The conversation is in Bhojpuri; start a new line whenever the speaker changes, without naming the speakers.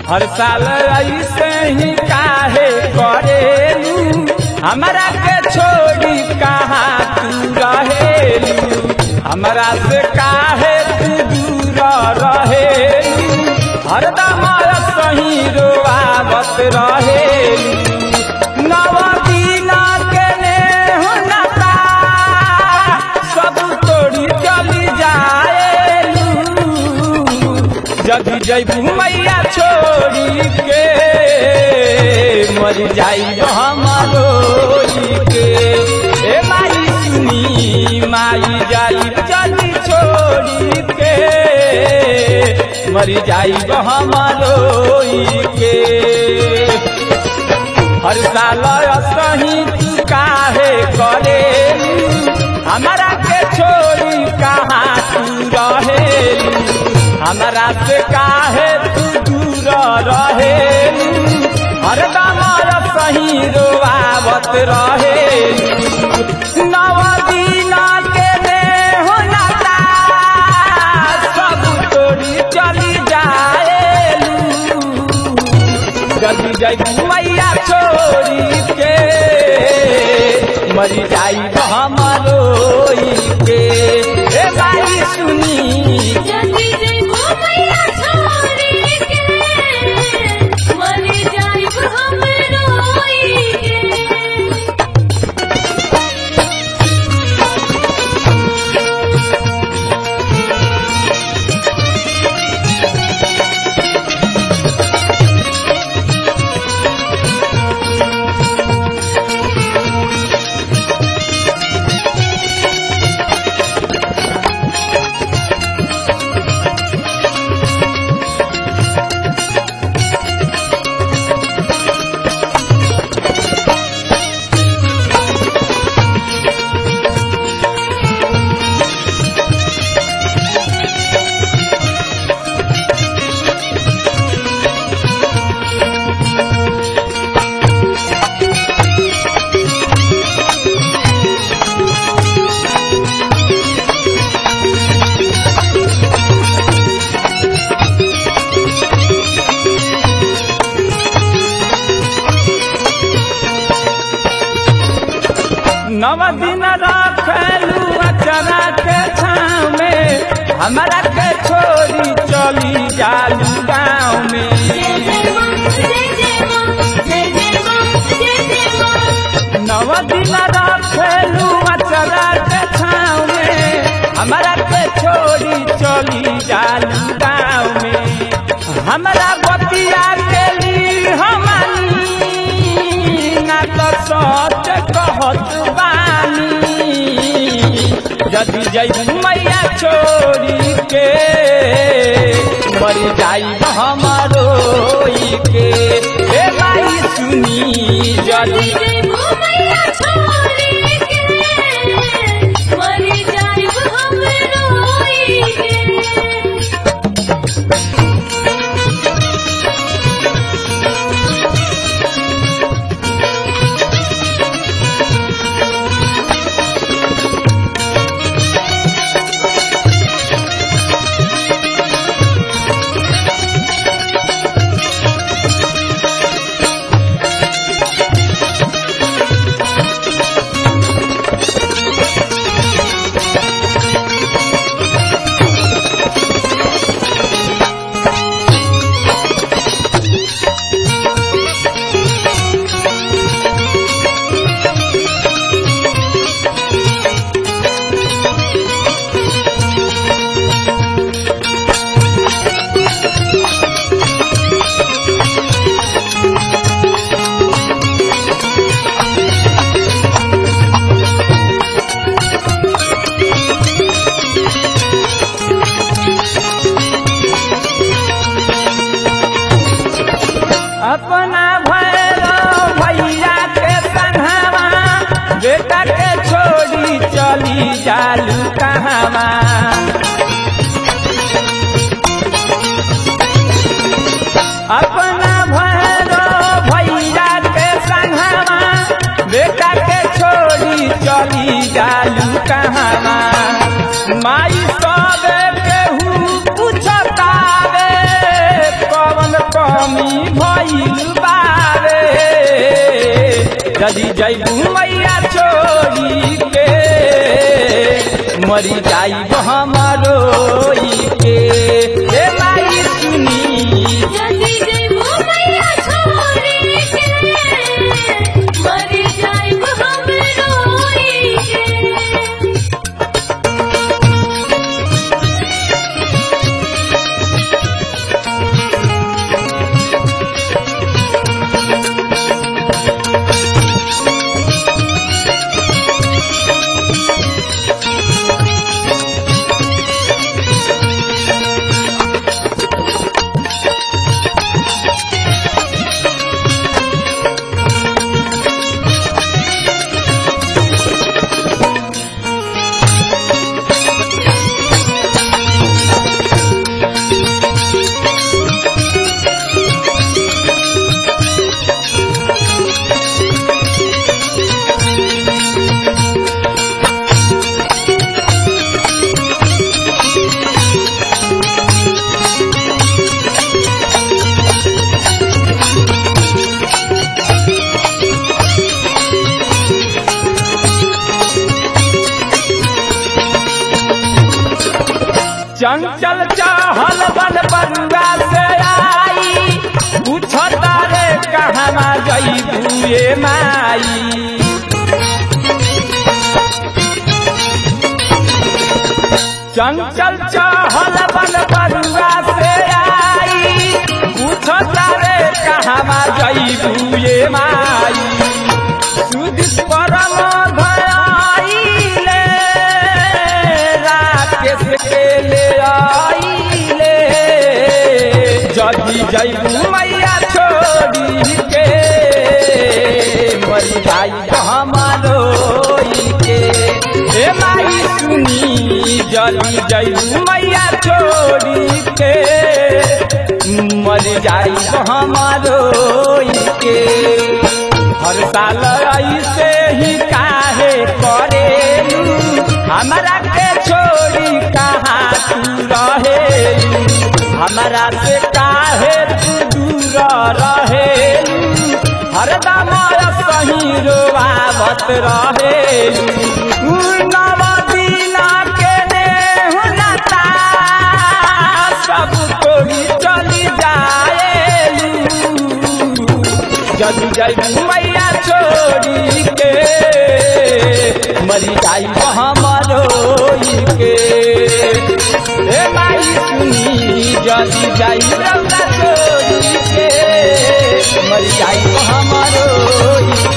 हर साल ऐसे ही काहे करेलू हमरा के छोड़ी कहाँ तू रहेलू हमरा से काहे तू दूर रहेलू हरदम सही रोआवत रहेलू नव दिना के नेह नता सब तोड़ी चली जाएलू जब जैबू मैया छोड़ी के मर जाई हमारो के ए माई सुनी माई जाई जल्दी छोड़ी के मर जाई हमारो के हर साल सही तू काहे करे हमारा के छोड़ी कहाँ तू रहेलू हमरा से काहे तू दूर रहेलू हरदम सही रोआवत रहेलू नव दिना के नेह नता सब तोड़ी चली जाएलू जल्दी जाई मैया छोड़ी के मरी जाई हमारो के ए बाई सुनी
जल्दी जइबो मैया छोड़ी के मर जाइब हम रोई के
नव दिन रखलू अचरा के छाँव में हमरा के छोड़ी चली जालू गाँव में
जय जय मां जय जय मां जय जय मां जय जय मां
नव दिन रखलू अचरा के छाँव में हमरा के छोड़ी चली जालू गाँव में हमरा बतिया के ली हमनी ना तो सच कहत बानी यदि जैबू मैया छोड़ी के मर जाई हमारो के ए भाई सुनी
जल्दी
यदि
जइबो मैया छोड़ी के मर जाइब हम रोई के
अपना भैरव भैया के संघवा बेटा के छोड़ी चली जालू कहवा अपना भैरव भैया के संघवा बेटा के छोड़ी चली जालू कहवा माई सब केहू पूछतावे कवन कमी भइल बारे यदि जैबू मैया छोड़ी के मरी जाइब हमारो के हे माई सुनी
जल्दी जइबो मैया छोड़ी के मर जाइब हम रोई के
चंचल चहल बन बरुआ से आई पूछता रे कहवा जईबू ये माई चंचल चहल बन बरुआ से आई पूछता रे कहवा जईबू ये माई सुदिस परम भयाइले राकेश के ले आइले जदी जईबू मैया छोड़ी के मरी जाई हमारो के हे माई सुनी जदी जईबू मैया छोड़ी के मरी जाई हमारो के हर साल ऐसे ही काहे करेलू हमरा के छोड़ी कहाँ तू रहेलू हमरा से काहे तू दूर रहेलू हरदम सही रोआवत रहेलू तू नव दिना के नेहु लता सब तोड़ी चली जाएलू जदू जैबू मैया छोड़ी के मरी जाई हमारो के हे माई सुनी जदी जाई रौदा छोड़ी के मरी जाई हमारो